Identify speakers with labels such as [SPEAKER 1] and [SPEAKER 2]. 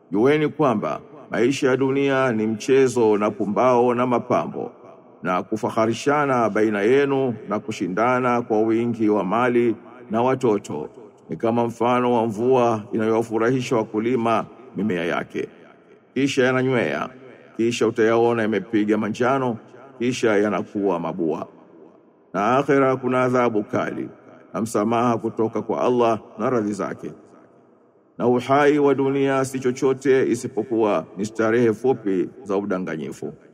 [SPEAKER 1] Jueni kwamba maisha ya dunia ni mchezo na pumbao na mapambo na kufaharishana baina yenu na kushindana kwa wingi wa mali na watoto ni kama mfano wa mvua inayowafurahisha wakulima mimea yake kisha yananywea kisha utayaona yamepiga manjano kisha yanakuwa mabua na akhera kuna adhabu kali na msamaha kutoka kwa Allah na radhi zake na uhai wa dunia si chochote isipokuwa ni starehe fupi za udanganyifu